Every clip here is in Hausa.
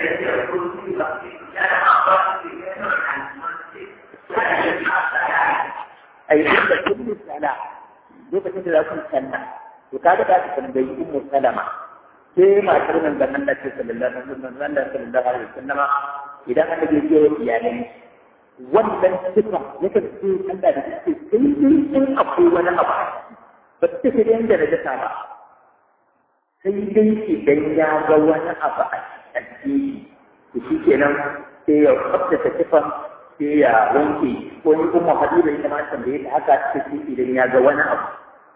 ai da kullu sala lokacin da za ku sanna to kaga da ka tambayi ummu salama sai matar nan da Allah ce sallallahu alaihi wasallam Allah sallallahu alaihi wasallam idan aka je ce iyalai wannan sifa yake ce Allah da ce sai dai in akwai wani abu ba ta ce da yanda da ta ba sai dai idan ya ga wani abu a cikin to shi kenan sai ya tsaftace sifan sai ya wanke ko ni kuma habiba ita ma tambaye ta haka take idan ya ga wani abu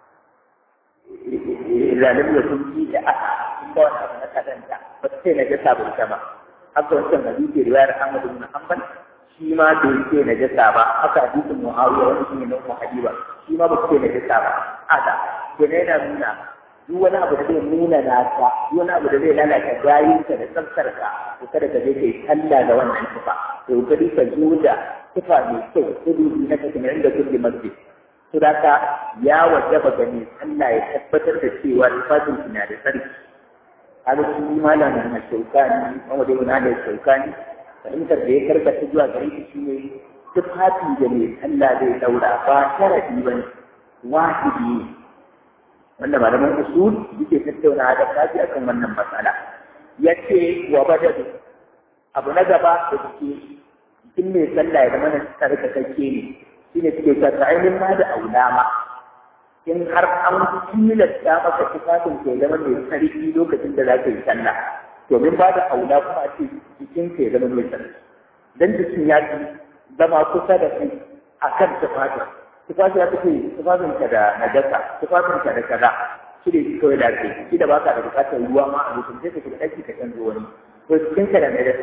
zalim ya sun ci da aka ba wani abu na kadanta ba sai na jasa ba ita ba haka wancan hadisi riwayar Ahmad ibn Hanbal shi ma bai ce na jasa ba haka hadisin Muawiya wani shi ne na Ummu Habiba shi ma ba ce na jasa ba haka kenan yana nuna duk wani abu da zai nuna nasa duk wani abu da zai lalata gayinka da tsaftarka to kada ka je kai talla da wannan tufa to kadi ka zo da tufa mai kyau kudu na cikin inda kulli masjid to da ka ya wajaba gani Allah ya tabbatar da cewa tufafin ki na da sarki kaga shi malamin na shaukani wanda dai na da shaukani fahimtar da ya karkata zuwa gare shi shine tufafi da mai Allah zai daura ba sharadi bane wajibi ne wanda malaman usul yake tattauna da kafi akan wannan matsala yace wa badadu abu na gaba da suke cikin mai sallah ya zama na tsarkakakke ne shine suke sa ta ainihin ma da aulama in har an tilasta maka tufafin ke zama mai sarki lokacin da za ka yi sallah domin ba da aula kuma a ce jikin ka ya zama mai sarki dan jikin ya fi zama kusa da kai akan tufafin tufafi ya tafi tufafin ka da najasa tufafin ka da kaza shi ne kawai da ke shi da baka da bukatar ruwa ma a lokacin sai ka shiga ɗaki ka canza wani to cikin ka da najasa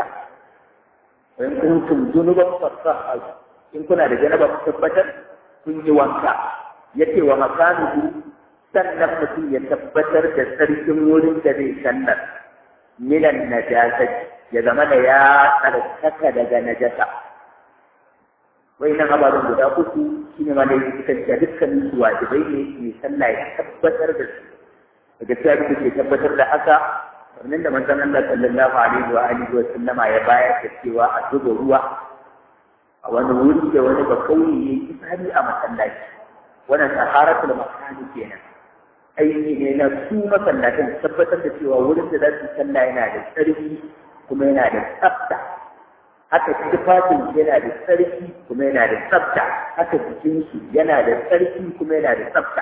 in kuntum junuban fasaha in kuna da janaba ku tabbatar kun yi wanka yace wa makanuhu sannan mutum ya tabbatar da sarkin wurin da zai sallar minan najasati ya zama da ya tsarkaka daga najasa wai nan ababen guda uku shi ne ma da yake kanta dukkanin su wajibai ne mai sallah ya tabbatar da su daga cikin da ke tabbatar da haka wannan da manzon Allah sallallahu alaihi wa alihi wa sallama ya bayar da cewa a zuba ruwa a wani wuri da wani bakauye ya yi tsari a masallaci wannan saharatul makani kenan aini ne na su masallatan tabbatar da cewa wurin da za su sallah yana da tsarki kuma yana da tsafta haka tufafin yana da tsarki kuma yana da tsafta haka jikinsu yana da tsarki kuma yana da tsafta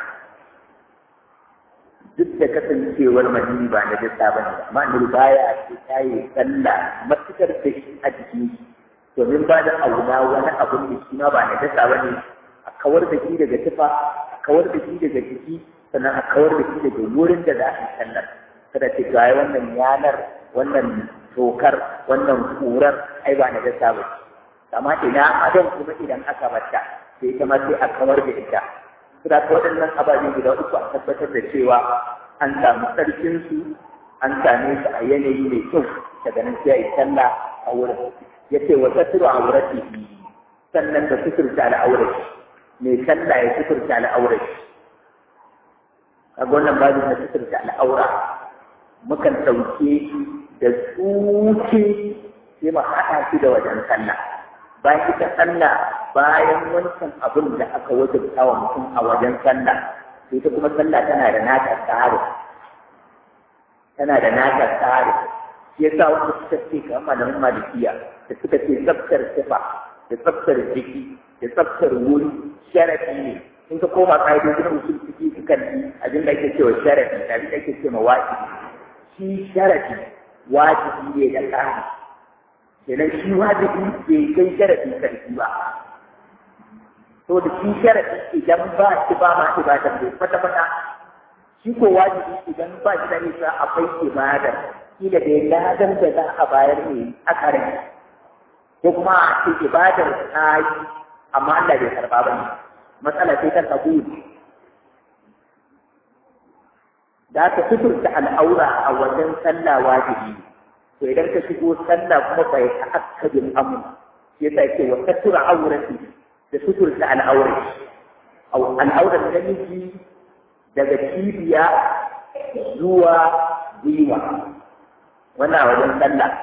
duk da kasancewar madini ba na dasa ba ne amma annabi baya ce ta yi sallah matukar da shi a jikin shi domin ba da auna wani abun da shi ma ba na dasa ba ne a kawar da shi daga tufa a kawar da shi daga jiki sannan a kawar da shi daga wurin da za a yi sallar kada ce ga wannan yanar wannan tokar wannan kurar ai ba na dasa ba amma ina adon kuma idan aka bata sai ita ma sai a kawar da ita suna ta waɗannan ababe guda uku a tabbatar da cewa an samu tsarkinsu an same su a yanayi mai kyau daga nan sai a yi sallah a wurin ya ce wa tasiru a wurati sannan da suturta al'aurati mai sallah ya suturta al'aurati kaga wannan babu na suturta al'aura mukan ɗauke shi da tsuke sai mu haɗa shi da wajen sallah bayan ita sallah bayan wancan abin da aka wajabta wa mutum a wajen sallah sai ita kuma sallah tana da nata tsari tana da nata tsari shi yasa wanda suka ce ga malamin malikiya da suka ce tsaftar sifa da tsaftar jiki da tsaftar wuri sharafi ne in ka koma ka'idojin usul ciki sukan yi abin da ake cewa sharafi da abin da ake cewa wajibi shi sharafi wajibi ne da ƙari kenan shi wajibi bai kai sharafi karfi ba to da shi sharafi idan ba shi ba ma ibada bai kwata kwata shi ko wajibi idan ba shi da nisa akwai ibada kila da ladan da za a bayar ne a karin ko kuma a ce ibadar ta yi amma Allah bai karba ba ne matsala sai ta kabuli da aka fiturta al'aura a wajen sallah wajibi to idan ka shigo sallah kuma bai ta'akkadin amu shi yasa yake wa kasura aurati da fiturta al'aurati al'aurar namiji daga cibiya zuwa gwiwa wannan a wajen sallah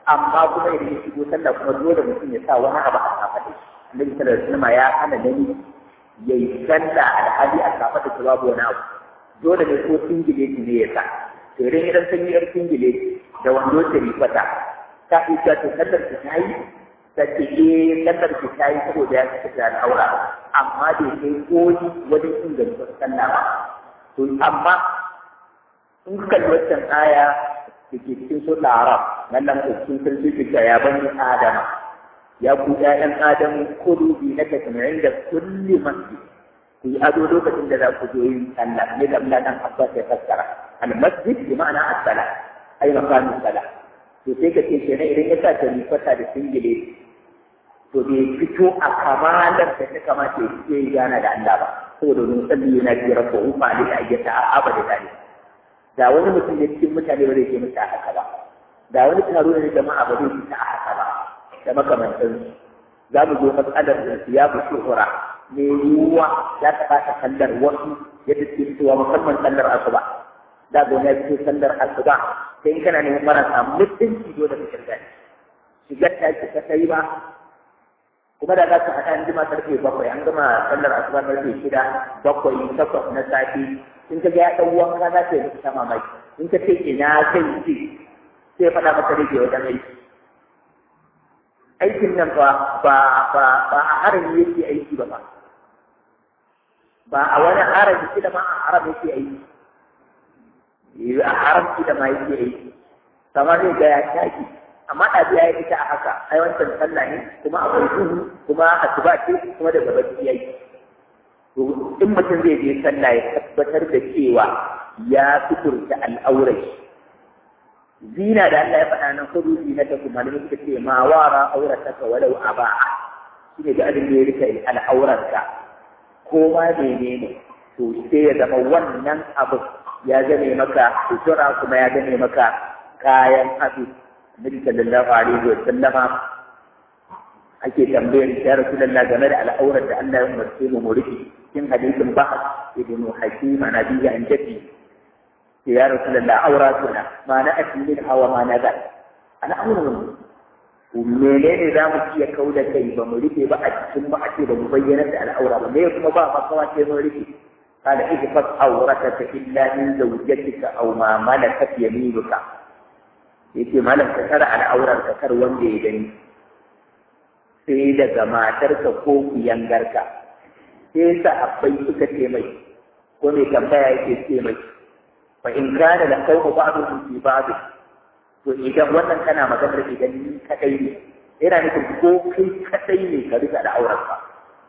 amma kuma idan ya shigo sallah kuma dole mutum ya sa wani abu a kafaɗa annabi sallallahu alaihi wasallam ya hana nani ya yi sallah alhali a kafaɗa ta babu wani abu dole ne ko singileti ne ya sa to idan idan sun yi yar singileti da wando ta rifata ta isa ta sallar ta ta yi ta ce eh sallar ta ta yi saboda ya cika da al'aura amma bai kai koyi wajen inganta sallah ba to amma in ka kalli wancan aya da ke cikin su Arab wannan cikin sarki fita ya bani Adama ya ku ƴaƴan Adamu kudu bi na tasmi'in da kulli masjid ku yi ado lokacin da za ku zo yin sallah ne da Allah dan Abbas ya fassara al masjid bi ma'ana as-sala ay maqamu sala to sai ka ce kenan idan ya sa ta rifata da singile to bai fito a kamalar da ta kamata ya fito ya gana da Allah ba saboda mun salli yana ji rabbahu fa alika ayyata abada dalil da wani mutum ne cikin mutane ba zai ke mutu a haka ba da wani taro ne jama'a ba zai fita a haka ba da makamantan za mu zo matsalar da ya fi shuhura me yiwuwa za ta fata sallar wasu yadda suke fitowa musamman sallar asuba da ga wani ya fito sallar asuba sai in kana neman marasa mutunci dole ka shirga shigar ta ce ka sai ba kuma da za su haɗa an jima karfe bakwai an gama sallar asuba karfe shida bakwai takwas na safe in ka ga ya ɗan wanka za ta yi ta mamaki in ka ce ina kai ce sai faɗa maka rage wajen aiki aikin nan ba ba ba ba a harami yake aiki ba ba ba a wani harami shi da ma a haram yake aiki a haram shi da ma yake aiki kamar zai ga ya shaki amma ɗabi ya yi ita a haka ai wancan sallah ne kuma akwai duhu kuma asuba ce kuma daga bacci ya yi to in mutum zai je sallah ya tabbatar da cewa ya fiturta al'aurai zina da Allah ya faɗa nan kudu zina ta kuma da suka ce ma wara aurataka walau aba'a shi ne da abin da ya rika al'aurarka ko ma menene to sai ya zama wannan abu ya zame maka sutura kuma ya zame maka kayan ado Nabi sallallahu alaihi wa sallama ake tambayar ya Rasulullah game da al'aurar da Allah ya umarce mu mu rufe cikin hadisin Bahas ibn Hakim an Abi an Jabi ya Rasulullah auratuna ma na asmin hawa ma na ga ana auratun menene za mu iya kauda kai ba mu rufe ba a cikin ba a ce ba mu bayyana da al'aura ba me kuma ba makawa ce mun rufe قال احفظ عورتك الا من زوجتك او ما ملكت يمينك yace malam ka tara al'aurar ka kar wanda ya gani sai daga matarka ko kuyangarka sai sahabbai suka ce mai ko mai tambaya yake ce mai fa in kana da qawmu ba'dhum fi ba'd to idan wannan kana maganar idan ni kadai ne yana nufin ko kai kadai ne ka rika da aurarka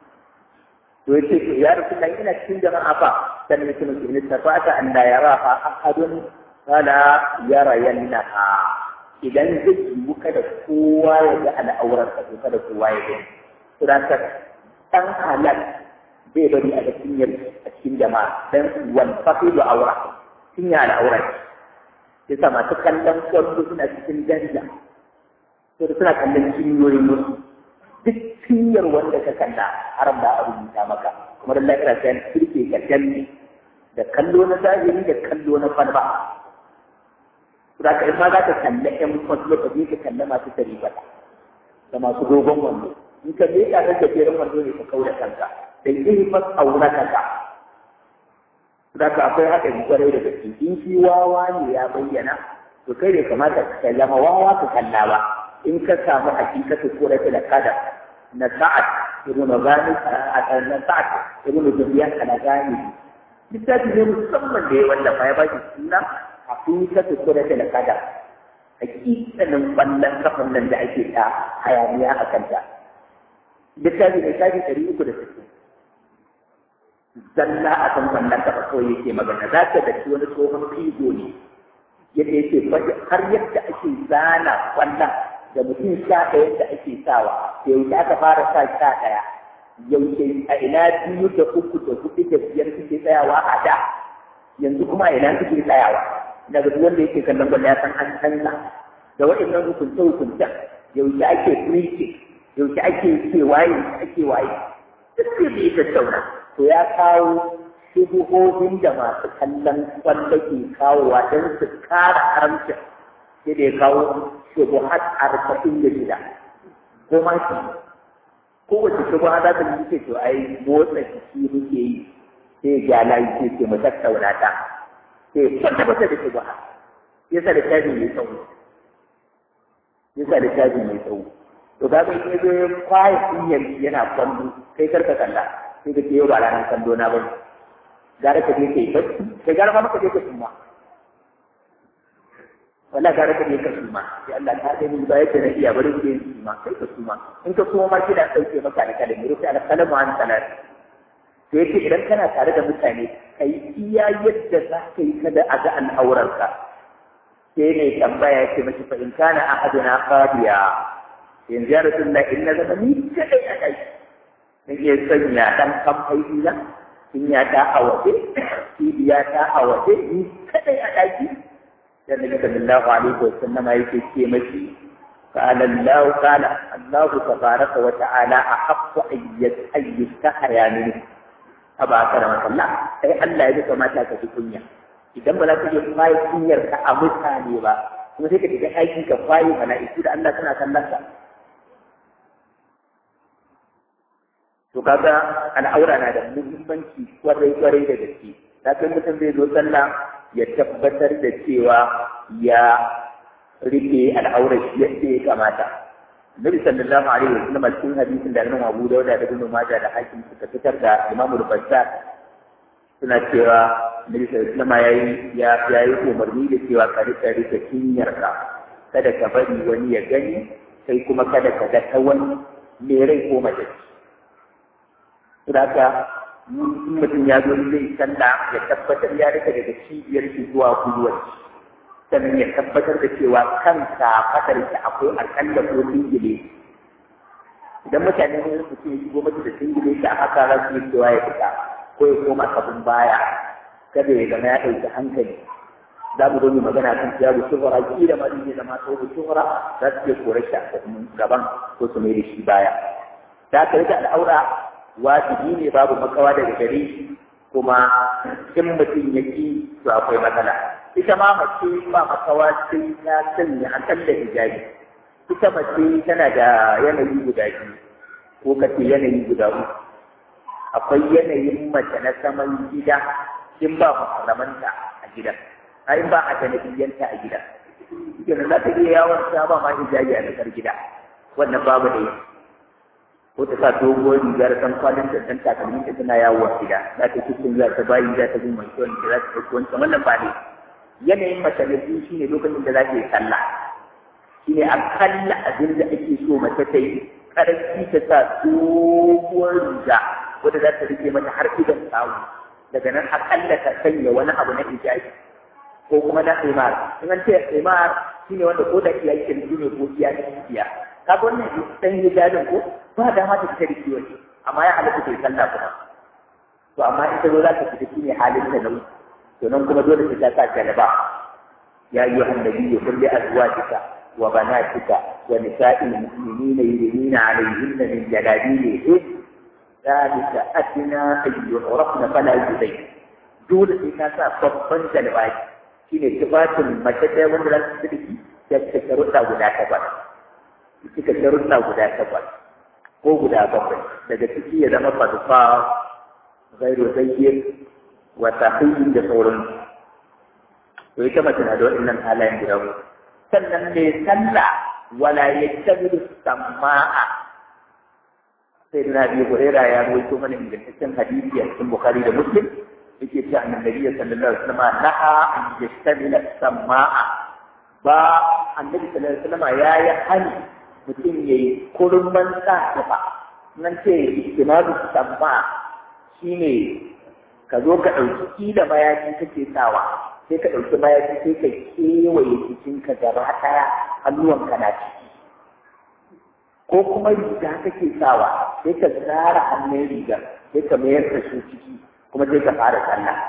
to yace ya rasulullahi ina cikin jama'a fa dan mutum in tafata an la yaraha ahadun fala yara yannaha idan zai yiwu kada kowa ya ga al'aurar ka kada kowa ya gani to da ka dan halal zai bari a cikin a cikin jama'a dan wal faqidu aura cinya al'aurar yasa masu kallon kwallo suna cikin danja to suna kallon cinyoyin musu duk cinyar wanda ka kalla haram da a rubuta maka kuma da lafiya sai kirke ka danne da kallo na zahiri da kallo na falba za ka ma za ka kalle ƴan wasu lokaci ka kalle masu taribata da masu dogon wando in ka je ka rage jerin wando ne ka kaura kanka da yi fas aura kanka za ka akwai haka yi kwarai da gaske in shi wawa ne ya bayyana to kai bai kamata ka kalla ma wawa ka kalla ba in ka samu hakikatu ko da da kada na sa'ad ibn gani na sa'ad ibn zubiyan kana gani littafi ne musamman da ya wallafa ya ba shi suna hakikatu ko da da kada hakikanin kwallon kafan nan da ake ta hayaniya a kanta littafi ne shafi ɗari uku da sittin zalla a kan kwallon kafa kawai yake magana za ta da wani tsohon figo ne yadda yake har yadda ake zana kwallon da mutum sha ɗaya da ake sawa da yaushe aka fara sa sha ɗaya yaushe a ina biyu da uku da hudu da biyar suke tsayawa a da yanzu kuma a ina suke tsayawa daga duk wanda yake kallon gwanda ya san an canza da waɗannan hukunce hukuncen yaushe ake free yaushe ake ce waye ake waye duk sai bai tattauna to ya kawo shubuhohin da masu kallon kwallo ke kawowa don su kara haramcin sai da ya kawo shubuhat arba'in da shida ko ma shi kowace shubuha za ta yi ce to ai motsa jiki muke yi sai ya layi sai ce mu tattauna ta sai kwata kwata da shubuha yasa da tabi mai tsawo yasa da tabi mai tsawo to ga in ya zo ya kwaye kunyar yana kwallo kai karka kalla sai ka ce yau ba ranar kallo na ba gara ka je ka yi bacci kai gara ma maka je ka suma wala gara ka je ka suma sai Allah ta gani ba yadda na iya bari ku yi suma sai ka suma in ka suma ma kina dauke maka da kalmi rufe ala kalamu an salat sai yake idan kana tare da mutane kai iya yadda za ka yi kada a ga al'aurarka sai ne tambaya ya ce mashi fa in kana ahaduna qadiya yanzu ya rasulullah in na zama ni kadai a kai nake sanya dan kamfai na in ya ta a waje ya ta a waje ni kadai a daki da nabi sallallahu alaihi wa sallama yake ce mashi قال الله قال الله تبارك وتعالى أحق أن يستحيا منه أبا كرمك الله أي الله يجب ما تاك في كنيا idan ba za ka je kwaye kunyar ka a mutane ba kuma sai ka tafi aikin ka kwaye mala'iku da Allah tana kallon ka to kaga al'aura na da muhimmanci kwarai kwarai da gaske kafin mutum zai zo sallah ya tabbatar da cewa ya rike al'aurar shi yadda ya kamata Nabi sallallahu alaihi wa sallam cikin hadisin da Imam Abu Dawud da Ibn Majah da Hakim suka fitar da Imam Al-Bazzar suna cewa Nabi sallallahu alaihi wa sallam yayi ya yayi umarni da cewa ka rika rika kinyarka kada ka bari wani ya gani kai kuma kada ka ga ta wani mai rai ko mace Saboda mutum ya zo zai sallah ya tabbatar ya rika daga cibiyar shi zuwa gwiwar sannan ya tabbatar da cewa kansa fadar shi akwai akalla ko singile idan mutane ne su ce shigo mata da singile shi a haka za su yi cewa ya fita ko ya koma kabin baya kada ya zama ya ɗauki hankali za mu zo mu magana kan siyabu shuhura kila ma zai zama tsohu shuhura za su iya kore shi a gaban ko su mai da shi baya da aka rika al'aura wajibi ne babu makawa daga gare shi kuma in mutum ya ki to akwai matsala ita ma mace ba makawa sai ta sanya akalla hijabi ita mace tana da yanayi guda biyu ko kace yanayi guda uku akwai yanayin mace na saman gida in ba muharramanta a gida a in ba a janabiyanta a gida kenan za ta iya yawon ta ba ma hijabi a nakar gida wannan babu da ko ta sa doguwar rigar san kwalin da san takalmin ta tana yawo a gida za ta cikin za ta bayi za ta gumma shi wanda za ta ɗauki wancan wannan ba ne yanayin mace na biyu shine lokacin da za ta yi sallah shine akalla abin da ake so mace ta yi ƙarfi ta sa doguwar riga wadda za ta rike mata har idan tsawo daga nan akalla ta sanya wani abu na hijabi ko kuma na imar in an ce imar shine wanda ko da iya kirji ne ko iya iya kaga wannan dan hijabin ko ba da ma ta fita da wani amma ya halatta ta sallah kuma to amma ita zo za ta fita shine halin ta nan to nan kuma dole ta sa jalaba ya ayyuha annabiyyu qul li azwajika wa banatika wa nisa'il mu'minina yudnina 'alayhinna min jalabibihin ذلك أدنى أن يعرفن فلا يؤذين dole sai ka sa babban jalbaji shine tufafin mace ɗaya wanda za su fi da ta sharuɗa guda takwas suka sharuɗa guda takwas ko guda bakwai daga ciki ya zama fasufa gairu zayyir wa tahiyyin da sauran to ita mace na da waɗannan halayen guda uku sannan mai sallah wala yattabiru sama'a sai na biyu hurera ya rawaito mana ingantaccen hadisi a cikin bukhari da muslim yake cewa annabi sallallahu alaihi wasallam naha an yastamila sama'a ba annabi sallallahu alaihi wasallam ya yi hani mutum ya yi kurman sa tufa nan ce istimalu samma shine ka zo ka ɗauki kila mayafi kake sawa sai ka ɗauki mayafi sai ka kewaye jikinka gaba ɗaya hannuwanka na ciki ko kuma riga kake sawa sai ka tsara hannun riga sai ka mayar da shi ciki kuma sai ka fara sallah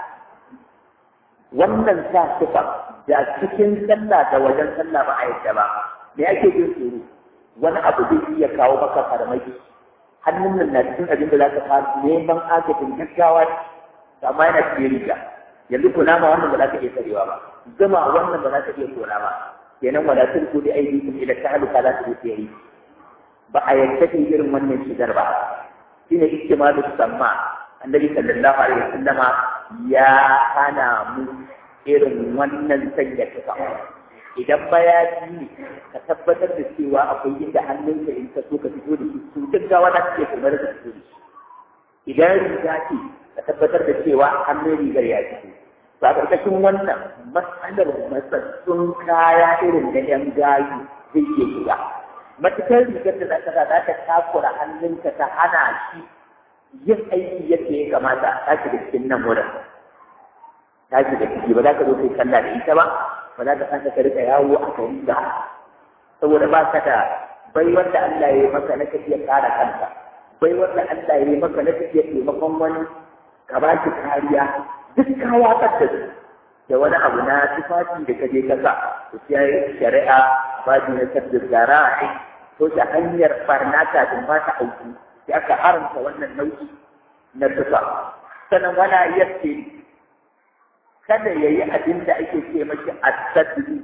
wannan sa tufa da cikin sallah da wajen sallah ba a yadda ba me ake jin tsoro wani abu zai iya kawo maka farmaki hannun nan na cikin abin da za ka fara neman agajin gaggawa amma yana cikin riga yanzu kuna ma wannan ba za ka iya karewa ba zama wannan ba za ka iya kora ba kenan wala tulku bi aydikum ila tahluka la tusiyi ba a yanke irin wannan shigar ba shine iktimalu samma annabi sallallahu alaihi wasallama ya hana mu irin wannan sanya tufa idan bayani ne ka tabbatar da cewa akwai inda hannunka in ka so ka fito da shi su gaggawa za su iya kamar da fito da shi idan riga ce ka tabbatar da cewa hannun rigar ya fito ba ƙarƙashin wannan matsalar matsatsun kaya irin da ‘yan gayu zai iya shiga matukar rigar da za ta za ta takura hannunka ta hana shi yin aiki yadda ya kamata ta shiga cikin nan wurin ta shiga ciki ba za ka zo kai sallah da ita ba ba za ka san ka rika yawo a gari ba saboda ba ka da bai wanda Allah ya yi maka na tafiya kare kanka bai wanda Allah ya yi maka na tafiya taimakon wani ka ba shi kariya duk kaya da su da wani abu na tufafi da kaje ka sa to sai shari'a ba ji na tabbir gara'i to ta hanyar barna kafin ba ta auku sai aka haramta wannan nau'i na tufa sannan wala yace kada yayi abin da ake ce mashi asadri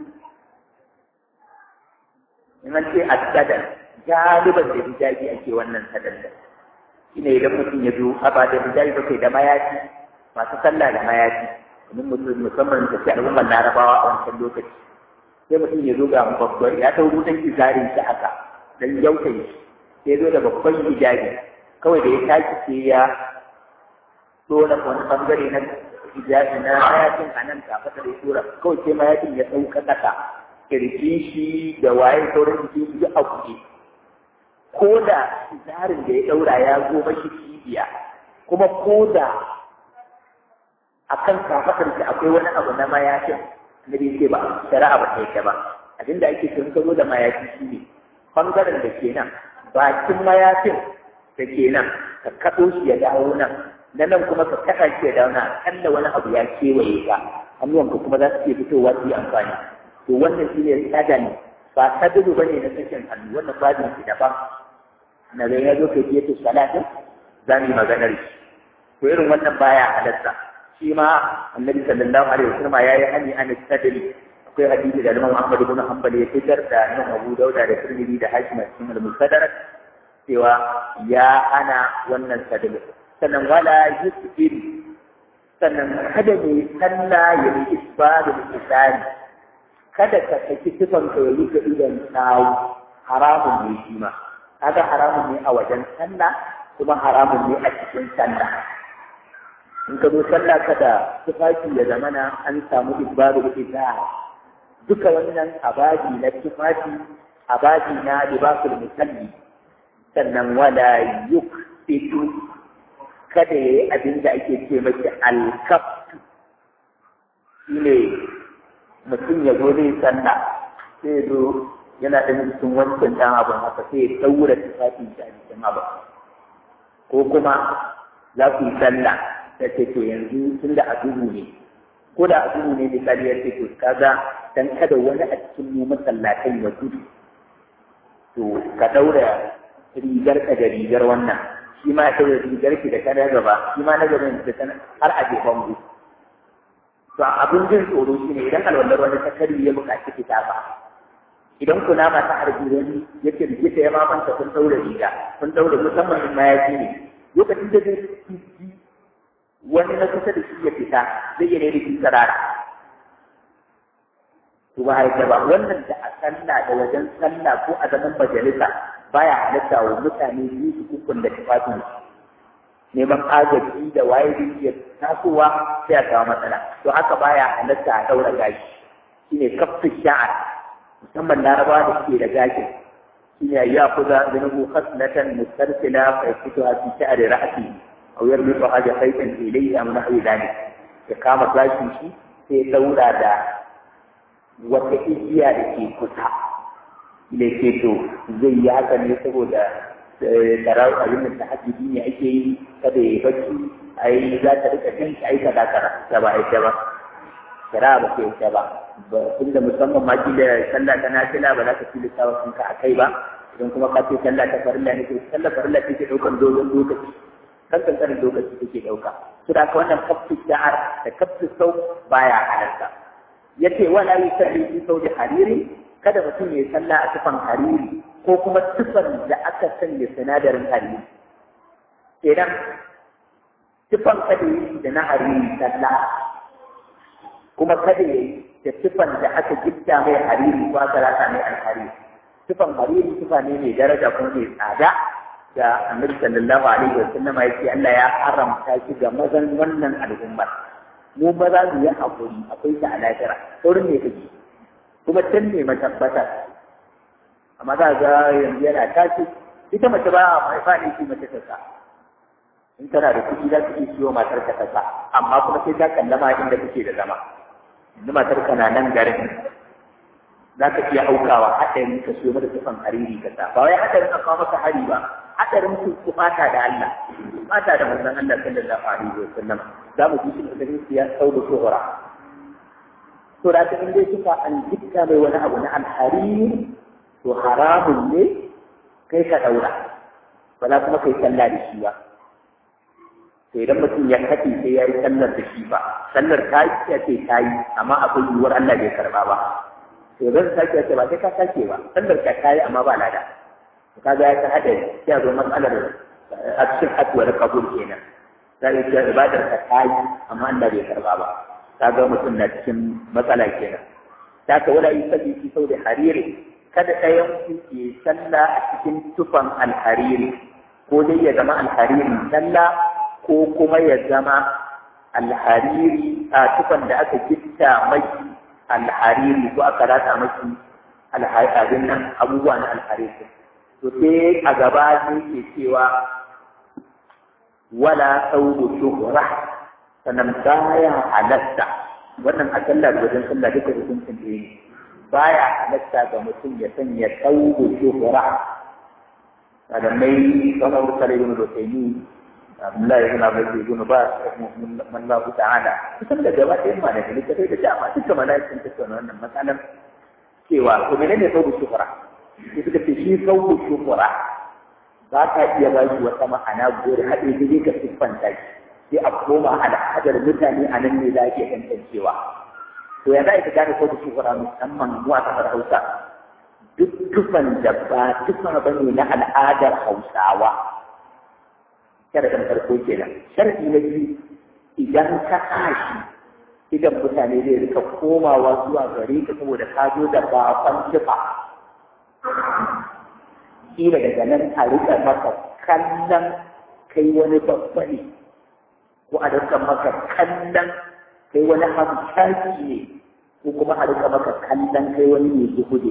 in an ce asadar galiban da hijabi ake wannan sadar da shine idan mutum ya zo ba da hijabi ba kai da mayafi masu sallah da mayafi domin mutum musamman da ke al'ummar larabawa a wancan lokaci sai mutum ya zo ga babban ya ta rutan kizarin shi haka dan yaukai sai zo da babban hijabi kawai da ya tashi sai ya dole wani bangare na hijabi na mayafin a nan kafa da tura kawai sai mayafin ya sauka kasa kirjin shi da waye sauran jikin shi a kuɗi ko da kizarin da ya daura ya zo mashi cibiya kuma ko da a kan kafatar shi akwai wani abu na mayafin na bai ce ba shari'a ba ta yake ba abinda ake sun ka zo da mayafi shi ne bangaren da ke nan bakin mayafin da ke nan ka kaɗo shi ya dawo nan na nan kuma ka kaɗa shi ya dawo nan akalla wani abu ya kewaye ka hannuwanka kuma za su iya fitowa su yi amfani to wannan shi ne tsada ne ba sadadu ba ne na sakin hannu wannan babin shi daban na zai ya zo kai fiye da salatin za mu yi maganar shi to irin wannan baya halatta shi ma annabi sallallahu alaihi wasallam ya yi hani an sadri akwai hadisi da Imam Ahmad ibn Hanbal ya fitar da Imam Abu Dauda da Tirmidhi da Hakim a cikin al-Mustadrak cewa ya ana wannan sadri sannan wala yusbil sannan kada ne sallah ya yi isbadul isani kada ka saki sifan ka yi ga idan tsawo haramun ne shi ma kaga haramun ne a wajen sallah kuma haramun ne a cikin sallah in ka zo sallah kada tufafi ya zamana an samu ibadu ita duka wannan abadi na tufafi abadi na libasul musalli sannan wala yukfitu kada yayi abin da ake ce mashi alkaftu shine mutum ya zo zai sallah sai zo yana da cikin wancan dan abin haka sai ya daura tufafin shi a cikin abin ko kuma za ku yi sallah ta ce to yanzu tun da a duhu ne ko da a duhu ne misali ya ce to kaga dan kada wani a cikin mu masallatan ya gudu to ka daura rigar ka da rigar wannan shi ma ya daura rigar ki da kana gaba shi ma na gaban da kana har a je bango to abin jin tsoro shine idan alwallar wani ta kari ya buƙaci fita ba idan kuna ma ta harbi wani yake rigita ya mamanta kun daura riga kun daura musamman in ma ya ne lokacin da zai wani na kusa da shi ya fita zai iya da shi sarara to ba haifa ba wannan da a sallah da wajen sallah ko a zaman majalisa baya halatta wa mutane biyu su kukun da tufafin neman agaji da waye da iya tasowa sai a kawo matsala to haka baya halatta a daura gashi shine kafin sha'ar musamman larabawa da suke da gashi shine ya kuza zanubu khaslatan mustarsila fa yakutuha fi sha'ri ra'si أو يربط حاجة خيطا إليه أو نحو ذلك إقامة لكن شيء في دورة دا وتإجيا لكي كتا لكي تو زي هذا يسبو دا تراو أيام التحدي ديني أي شيء kada ya bacci a yi za ta rika cin shi aika da kara ta ba ita ba kira ba ke ita ba tun da musamman ma da sallah ta nafila ba za ka tilasta wa kanka a kai ba idan kuma ka ce sallah ta farilla ne to sallah farilla ce ke ɗaukar dogon lokaci kan kankanin lokaci take ɗauka su da ka wannan kafin da'ar da kafin sau baya halarta ya ce wala yi salli fi sau da hariri kada mutum ya sallah a tufan hariri ko kuma tufan da aka sanya sinadarin hariri idan tufan kada yi da na hariri sallah kuma kada ya yi da tufan da aka gifta mai hariri ko aka rasa mai alhariri tufan hariri tufa ne mai daraja kuma mai tsada da annabi sallallahu alaihi wa sallama yake Allah ya haramta shi ga mazan wannan al'ummar mu ba za mu yi hakuri akwai ta a lahira saurin ne kake kuma can ne matabbata amma za ga yanzu yana tashi ita mace ba a mai faɗi shi mace ta sa in tana da kuɗi za ta iya siyo matar ka ta sa amma kuma sai ta kallama inda kake da zama yanzu matar ka na nan garin za ka iya aukawa haɗarin ka siyo mata tufan hariri ka sa ba wai haɗarin ka kawo maka hari ba haɗarin ku ku fata da Allah fata da manzon Allah sallallahu alaihi wa sallam za mu ji shi da ya sau da shuhura to da ta inda suka an jikka mai wani abu na alhariri to haramun ne kai ka daura ba za kuma kai sallah da shi ba to idan mutum ya kace sai ya yi sallar da shi ba sallar ta yi ya ce ta yi amma akwai yiwuwar Allah bai karba ba to zan sake ce ba sai ka sake ba sallar ka ta yi amma ba lada ka ga ya ta hada ya zo matsalar a cikin haɗuwar kabul kenan za a ce ibadar ka ta yi amma Allah bai karba ba ka ga mutum na cikin matsala kenan ta ka wala yi sabi fi sau da hariri kada ɗayan ku ke sallah a cikin tufan alhariri ko dai ya zama alhariri sallah ko kuma ya zama alhariri a tufan da aka gitta mai alhariri ko aka rata maki alharin nan abubuwa na alhariri to sai a gaba ne ke cewa wala saubu shuhra sannan baya halatta wannan a sallah da wajen sallah duka hukuncin da ne baya halatta ga mutum ya sanya saubu shuhra malamai kamar kare yin rotani Abdullahi ibn Abi ibn Bas man Allah ta'ala kusan da gaba ɗayan ma da littafai da dama duka malaikin tattauna wannan matsalar cewa to menene saubu shuhra sai suka ce shi saubu shuhra za ka iya ba shi wata ma'ana gore haɗe da ka siffanta shi sai a koma al'adar mutane a nan ne za a iya tantancewa to ya za ka gane saubu shuhra musamman mu a kasar Hausa duk tufan da ba tufa ba ne na al'adar Hausawa sharadin farko kenan sharadi na biyu idan ka tashi idan mutane zai rika komawa zuwa gare ka saboda ka zo da bakon tufa kila daga nan a rika maka kallon kai wani babba ne ko a rika maka kallon kai wani hamshaki ne ko kuma a rika maka kallon kai wani mai zuhude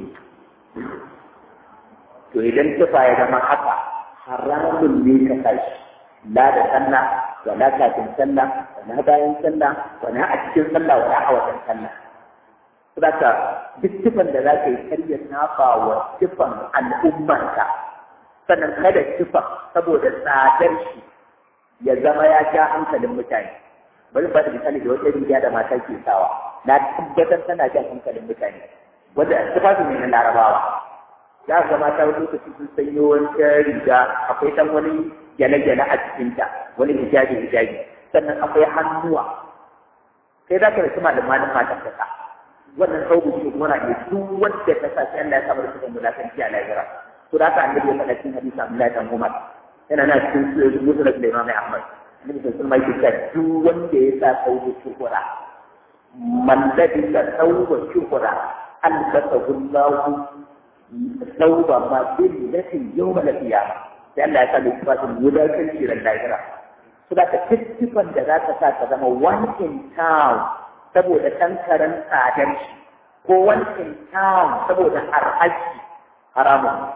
to idan tufa ya zama haka haramun ne ka tashi la da sallah wala kafin sallah wala bayan sallah wala a cikin sallah wala a wajen sallah saboda duk tufan da za ka yi karya nafa wa tufan al'ummarka sannan kada tufan saboda tsadar shi ya zama ya ja hankalin mutane bari ba da misali da wata riga da mata ke sawa na tabbatar tana jan hankalin mutane wanda tufafin ne na larabawa za ka mata wani lokaci sun sanyo wata riga akwai dan wani gyale-gyale a cikinta wani hijabi hijabi sannan akwai hannuwa sai za ka rasu malaman matan ka sa wannan sauku shi kuma na iya duk wanda ta sa sai Allah ya samar da mulakanci a lahira to da haka annabi ya faɗa cikin hadisi Abdullahi dan Umar yana na cikin musulun da Imam Ahmad annabi sun mai kisa duk wanda ya sa sauku shukura man ladisa sauku shukura albasahu Allahu sauba ma bil lati yawm al-qiyamah sai Allah ya sa littafin wadatar shirin lahira su da ka tattifan da za ka sa ka zama one in town saboda ɗan karen tsadar shi ko one in town saboda arhaji haramun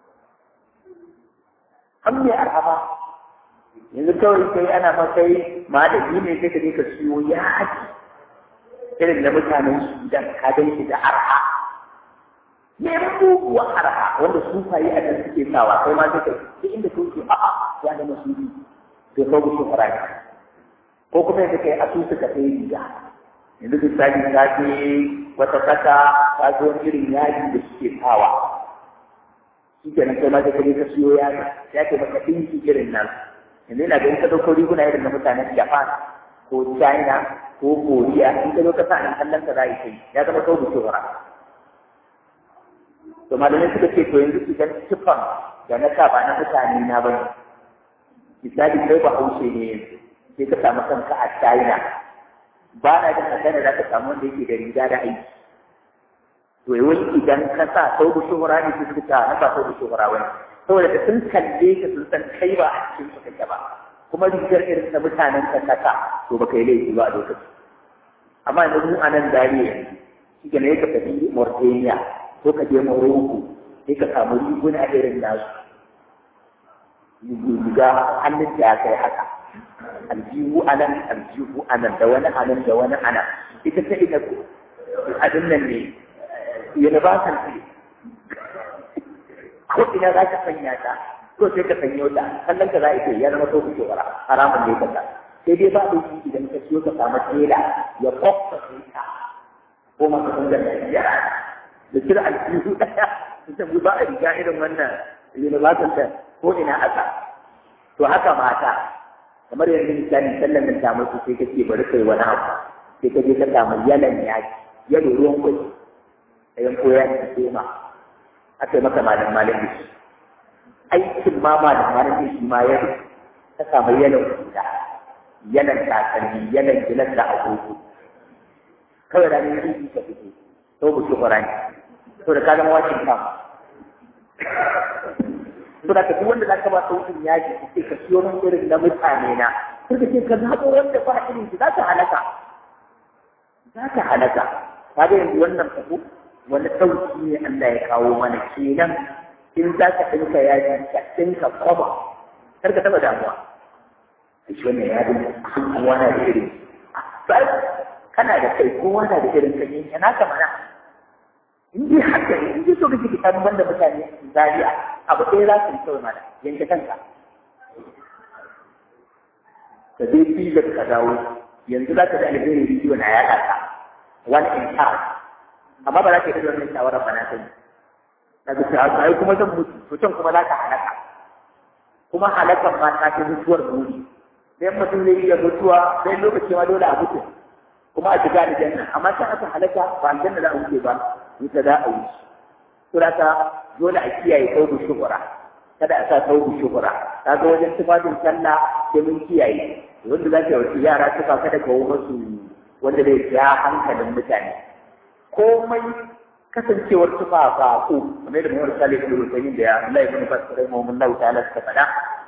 an mai arhama yanzu kawai kai ana ma kai ma da yi ne sai ka je ka siyo yaji irin da mutanen sudan ka gan shi da arha me muguwa arha wanda sufaye a nan suke sawa kai ma suka duk inda su ke a'a ya da masudi to ko ku shufara ne ko kuma yanzu kai asusu ka sai riga yanzu misali ka je wata kasa ka zo wani irin yaji da suke sawa shi kenan kai ma sai ka je ka siyo yaji ya ke maka ɗinki irin nan yanzu ina ganin ka ɗauko riguna irin na mutanen Japan ko China ko Korea in ka zo ka sa an kallon ka za yi kai ya zama kawo shufara to malamai suka ce to yanzu idan tufan da na sa ba na mutane na bane misali kai ba haushe ne sai ka samu kanka a China ba na jin magana za ka samu wanda yake da riga da aiki to yawan idan ka sa sau da shuhura ne su suka na ba sau da shuhura wani saboda da sun kalle ka sun san kai ba a cikin su kake ba kuma rigar irin na mutanen ka kasa to ba kai laifi ba a lokaci amma yanzu mu a nan dariya shi ke ne ka tafi Mauritania ko ka je Morocco sai ka samu riguna irin nasu riga hannun da ya kai haka aljihu anan aljihu anan da wani anan da wani anan ita ta ina abin nan ne universal ce ko ina za ka sanya ta ko sai ka sanyo ta kallon ka za a ya zama so ku wara haramun ne kaza sai dai ba da idan ka siyo ka samu tela ya kwakwa sai ta ko maka kun da ya da kira aljihu daya ita ba a riga irin wannan universal ta ko ina aka to haka mata kamar yanzu misali sallan nan ta mutu sai kace bari kai wani abu sai ka je ka samu yalan yaki yalo ruwan kuɗi da yan koya ki tema aka yi maka malam malam shi aikin ma malam malam shi ma yalo ka samu yalan kuɗa yalan takalmi yalan gilas da agogo kawai da ne yi ka fito to ku shi ƙwarani to da ka zama wakin kama to da duk wanda zaka ba sautin yaji sai ka siyo min irin na mutane na sai ka ce ka zaɓo wanda ba irin shi zaka halaka zaka halaka kaga yanzu wannan fako wani sauki ne Allah ya kawo mana kenan in za ka ɗinka yaji ka ɗinka kwaba kar ka taɓa damuwa shi wannan yajin sun kowa na da irin kana da kai kowa na da irin kan yanke naka mana in dai haka ne in dai so kake ka banda mutane zariya abu ɗaya za su yi kawai mana yanke kanka ka je filin ka dawo yanzu za ka da alheri bidiyo na yaɗa ka one in charge amma ba za ka yi da wannan shawarar ba na sani na ga cewa ai kuma zan mutu to can kuma za ka halaka kuma halakan ma ta fi mutuwar muni sai mutum zai iya mutuwa sai lokaci ma dole a mutu kuma a shiga aljanna amma sai aka halaka ba aljanna za a wuce ba wuta za a wuce surata dole a kiyaye taubu shuhura kada a sa taubu shuhura ta ga wajen tufafin sallah sai mun kiyaye wanda za ka yi yara tufa kada ka masu wanda zai ja hankalin mutane komai kasancewar tufa ba ko kamar da mawar salih ibn Husaymin da ya Allah ibn Fasir rahimahullahu ta'ala suka faɗa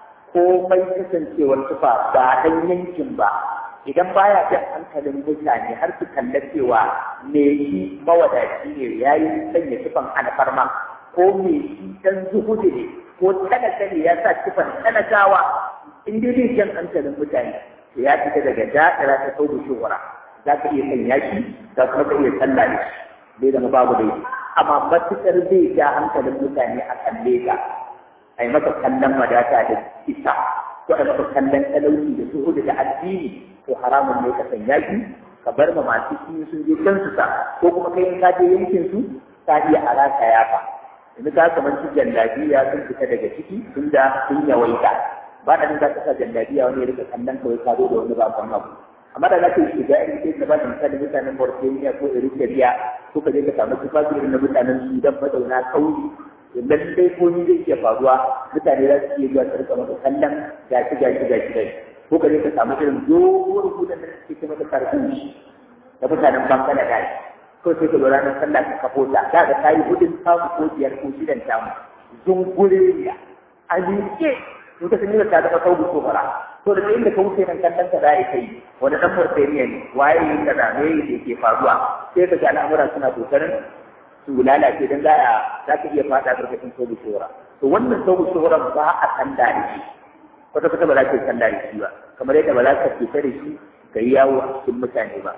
komai kasancewar tufa ba dan yankin ba idan baya jan hankalin mutane har su kalla cewa me shi mawadaci ne ya yi sanya tufan alfarma ko me shi dan zuhudu ne ko talaka ne ya sa tufan talakawa in dai zai jan hankalin mutane to ya fita daga da'ira ta sau da shuhura za ka iya sanya shi za kuma ka iya sallah da shi bai zama babu dai amma matuƙar zai ja hankalin mutane a kalle ka a yi maka kallon wadata da isa ko a maka kallon talauci da zuhudu da addini to haramun ne ka sanya shi ka bar ma masu shi sun je can su sa ko kuma kai in ka je yankin su ka iya alaka yafa yanzu ka kamar su jallabiya sun fita daga ciki tun da sun yawaita ba da za ka sa jallabiya wani ya rika kallon kawai ka zo da wani bakon abu amma da za ka yi shiga irin sai ka ba da misali mutanen Mauritania ko Eritrea ko ka je ka samu tufafi irin na mutanen Sudan mazauna kauye lallai ko ni zai iya faruwa mutane za su iya zuwa su rika maka kallon gashi gashi gashi gashi ko ka je ka samu irin doguwar hudun da suke ce maka karfin shi da mutanen banka da gashi ko sai ka lura na sallah ka kafo ta da ga tayi hudun samu ko biyar ko shidan tamu zungureriya a miƙe in ka sanya ta zama sau ko fara to da inda ka wuce nan kallon ka za kai wani dan Mauritania ne waye yin kaza me yake ke faruwa sai ka ga al'amura suna kokarin su lalace dan za a za ka iya fada karkashin sau shora to wannan sau shora ba a san da shi kwata kwata ba za ka yi sallah da shi ba kamar yadda ba za ka fita da shi ka yi yawo a cikin mutane ba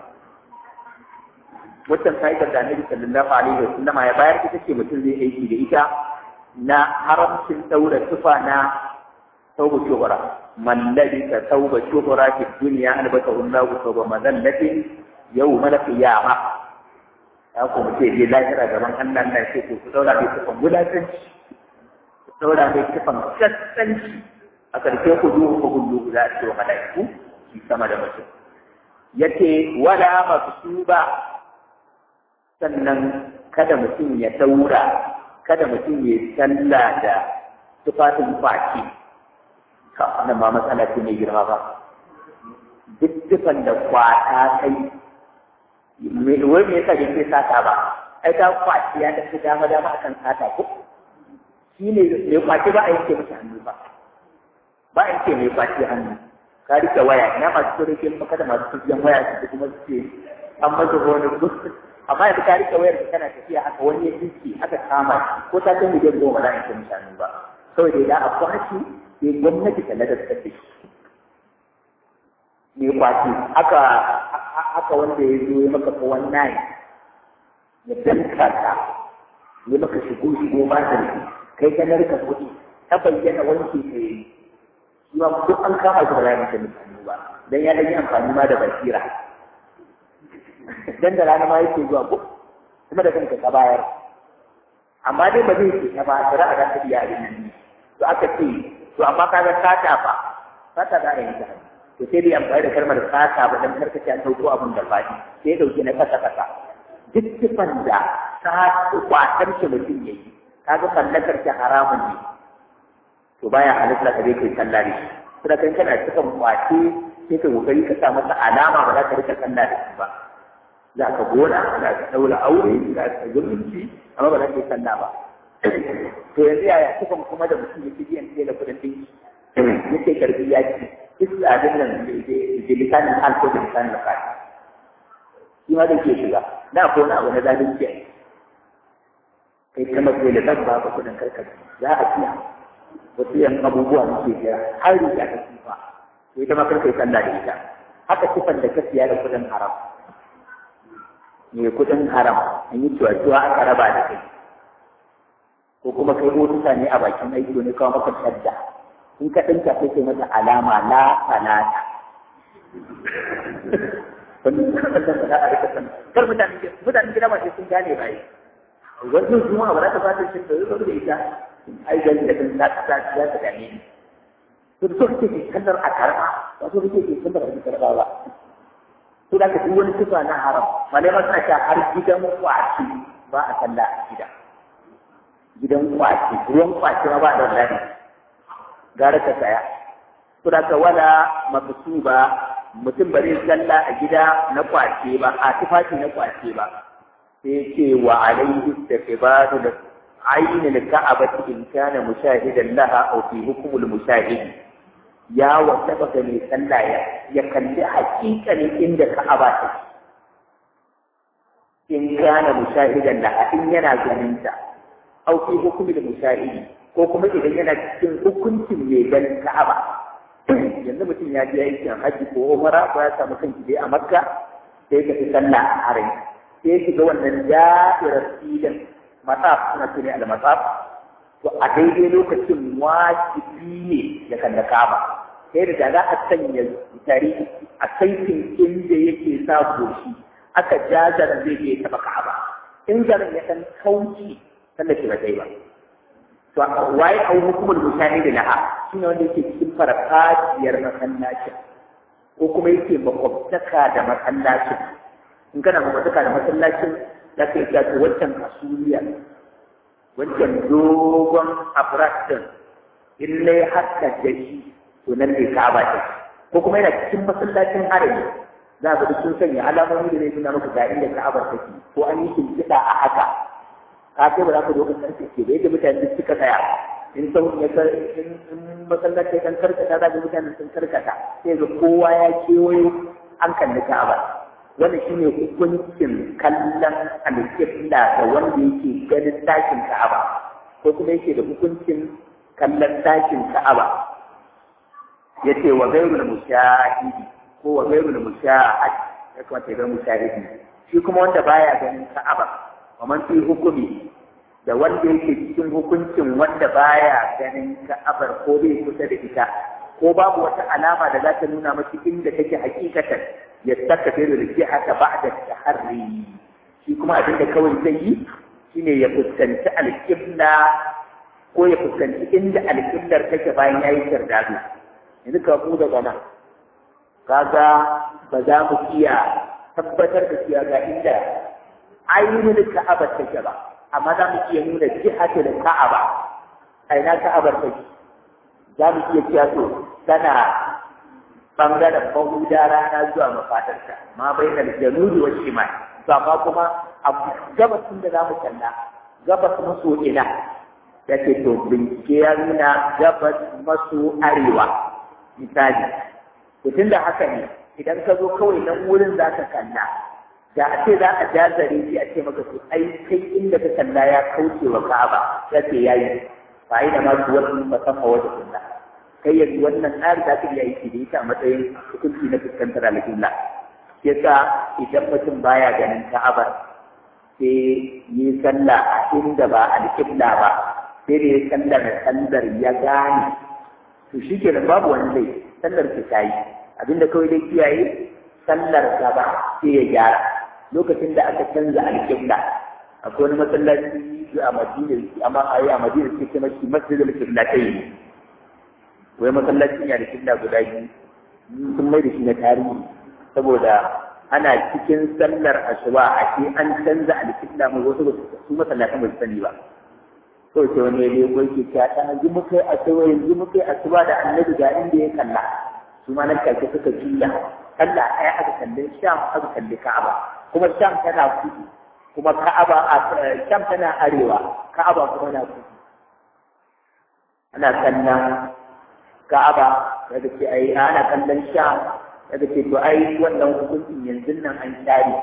wancan ka'idar da annabi sallallahu alaihi wa sallama ya bayar ita ce mutum zai aiki da ita na haramcin daura tufa na tauba shuhura man labisa tauba shuhura fi dunya albatahu Allahu tauba madallatin yawma al-qiyamah ya kuma ce je lahira gaban Allah na ce ku daura mai tufan wulatanci ku daura mai tufan kaskanci a ƙarshe ku duhu ku hullu za a ce wa mala'iku shi sama da mutum yace wala maksuba sannan kada mutum ya daura kada mutum ya sallah da tufafin kwaki ka wannan ma matsala ce mai girma ba duk tufan da kwata kai wai me yasa bai sata ba ai ta kwaci ya tafi dama dama akan sata ko shi ne mai kwaci ba a yanke masa hannu ba ba a yanke mai kwaci hannu ka rike waya ina masu turikin maka da masu turikin waya su kuma su ce an masa wani gusto amma yanzu ka rike wayar da kana tafiya haka wani ya tsinci aka kama ko ta kai miliyan goma za a yanke masa hannu ba saboda idan a kwaci sai gwamnati ta ladar ta ce mai kwaci haka haka wanda ya zo ya maka ko wannan ya danka ka ya maka shigo shigo ba da kai ka narka kuɗi ta bayyana wanke ka yi shi ma duk an kama shi ba za mu sani ba dan ya dan yi amfani ma da basira dan da rana ma yake zuwa ko kuma da kanka ka bayar amma dai ba zai ce ta ba shari'a za ta biya abin nan to aka ce to amma kaga sata fa sata za a yi ta to sai dai amfani da kalmar sata ba dan karkace a sauko abin da faɗi sai dauki na kasa kasa duk sifan da ta kwatar shi mutum ya yi kaga mallakar shi haramun ne to baya halitta ka dai kai sallah da shi kuma kan kana cikin kwace sai ka kokari ka sa masa alama ba za ka rika sallah da shi ba za ka gona za ka daura aure za ka zumunci amma ba za ka yi sallah ba to yanzu yaya cikin kuma da mutum yake biyan sai da kuɗin ɗinki yake karbi ya ci duk abin nan da lisanin alko da lisanin alfahari shi ma zai ke shiga na ko na abu na zalunci a kai kama kai da zan ba ka kudin karkar za a siya wasu yan abubuwa muke jira har riga ta sifa to ita ma karkai sallah da ita haka sifan da ka siya da kudin haram mai kudin haram an yi cuwa-cuwa aka raba da kai ko kuma kai motsa ne a bakin aiki ne kawo maka shadda in ka ɗinka sai kai mata alama la salata wannan kan da ba a rika san kar mutane mutane gida ba sai sun gane ba yi wannan juma'a ba za ta fata shi da yau da ita ai ga da kan ta ta za ta gane ni to da so kake ke kallar a karba ba so kake ke kallar a karba ba to da ka duk wani sifa na haram malama suna cewa har gidan kwaci ba a sallah a gida gidan kwaci ruwan kwaci ma ba da wallahi gara ka saya to da ka wala maksuba mutum ba zai sallah a gida na kwace ba a tufafi na kwace ba sai ce wa alaihi istikbaru da ainihin ka'abati in kana mushahidan laha aw fi hukmul mushahidi ya wata baka mai sallah ya ya kalli hakikalin inda ka'aba ta in kana mushahidan laha in yana ganin ta aw fi hukmul mushahidi ko kuma idan yana cikin hukuncin mai ganin ka'aba yanzu mutum ya je aikin haji ko umara ko ya samu kanki dai a makka sai ka fi sallah a harin sai shiga wannan da'irar filin matsaf suna tuni al matsaf to a daidai lokacin wajibi ne ya kalla kaba sai da za a sanya tare a kaifin inda yake sa goshi aka ja zaran zai je ya taba ka'aba in zaran ya san kauci sallah shi ba zai ba to waye au hukumul mushahidi laha shine wanda yake cikin farfajiyar masallacin ko kuma yake makwabtaka da masallacin in kana makwabtaka da masallacin za ka iya to wancan kasuliya wancan dogon abrak din in ne haka da shi to nan ne ka'aba ce ko kuma yana cikin masallacin harami za ka ga sun sanya alamomi da zai nuna maka ga inda ka'aba take ko an yi shimfiɗa a haka ka sai ba za ka zo ka karkace ba yadda mutane duk suka tsaya in sau ya in masallaci kan karkata za ka mutane sun karkata sai ga kowa ya kewayo an kalli ka'aba wannan shine hukuncin kallon alƙibla da wanda yake ganin ɗakin ka'aba ko kuma yake da hukuncin kallon ɗakin ka'aba yace wa ghayrul mushahidi ko wa ghayrul mushahid ya kamata ya ga mushahidi shi kuma wanda baya ganin ka'aba wa man fi hukumi da wanda yake cikin hukuncin wanda baya ganin ka'abar ko bai kusa da ita ko babu wata alama da za ta nuna masa inda take hakikatan ya saka fi da ke haka ba'da taharri shi kuma abin da kawai zai yi shine ya fuskanci alƙibla ko ya fuskanci inda alƙiblar take bayan yayi kirdado yanzu ka mu daga nan kaga ba za mu iya tabbatar da cewa ga inda ainihin ka'abar take ba amma za mu iya nuna jihatul ka'aba a ina ka'abar take za mu iya cewa to tana bangaren mahuda rana zuwa mafatarta ma bai da janubi wa shimal to amma kuma a gabasin da za mu kalla gabas maso ina da ke to bincike ya nuna gabas maso arewa misali to tunda haka ne idan ka zo kawai nan wurin za ka kalla da a ce za a jazare shi a ce maka to ai kai inda ka kalla ya kauce wa ka'aba ya ce yayi fa ina ma su wasu musamman wajen sunna kai yanzu wannan tsari za ka iya yi da ita a matsayin hukunci na fuskantar alƙibla yasa idan mutum baya ganin ka'aba sai yi sallah a inda ba alƙibla ba sai da ya sallar sallar ya gane to shi ke babu wani zai sallar ki ta yi abinda kawai dai kiyaye sallar gaba sai ya gyara lokacin da aka canza alƙibla akwai wani masallaci a madina amma a yi a madina sai kuma shi masjidul qiblatai wai masallacin ya da kibla guda biyu sun mai da shi na tarihi saboda ana cikin sallar asuba a ce an canza alƙibla mai wasu su masallatan ba su sani ba to ce wani ne ko yake ta ta yanzu muka yi asuba yanzu muka yi asuba da annabi ga inda ya kalla su ma nan take suka juya kalla ɗaya aka kalli sham aka kalli ka'aba kuma sham tana kudu kuma ka'aba a sham tana arewa ka'aba kuma na kudu ana kallon ka'aba daga ce ai ana kallon sham daga ce to ai wannan hukuncin yanzu nan an share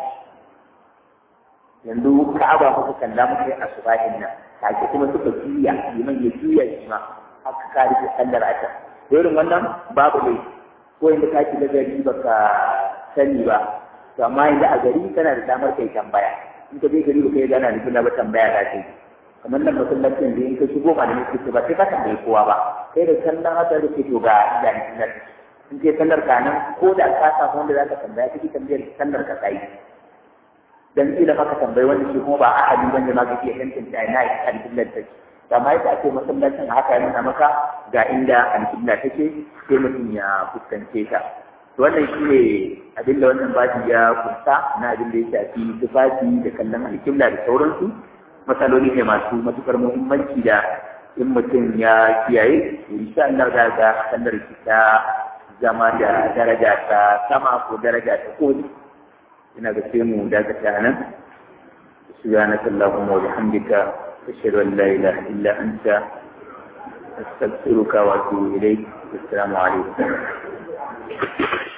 yanzu ka'aba muka kalla muka yi asubahin nan take kuma suka juya liman ya juya shi ma aka kare da sallar a can irin wannan babu dai ko inda ka shiga gari baka sani ba to amma yanzu a gari kana da damar kai tambaya in ka je gari baka yi gana da juna ba tambaya da kai kamar nan masallacin da in ka shigo ba da nake ba sai ka tambayi kowa ba kai da sallan haka da ke to ga idan sallar in ke sallar ka nan ko da ka samu wanda za ka tambaya kake tambayar sallar ka sai dan ila maka tambayi wanda shi kuma ba ahadi wanda ma kake tantance ina yi alƙiblar take amma yadda ake masallacin haka ya nuna maka ga inda alƙibla take sai mutum ya fuskance ta to wannan shi ne abin da wannan baji ya kunsa na abin da ya shafi tufafi da kallon alƙibla da sauransu matsaloli ne masu matukar muhimmanci da in mutum ya kiyaye insha Allah za ga sallar ta zama da daraja ta sama ko daraja ta koli ina ga sai mu dakata nan سبحانك اللهم وبحمدك أشهد أن لا إله إلا أنت أستغفرك وأتوب إليك السلام عليكم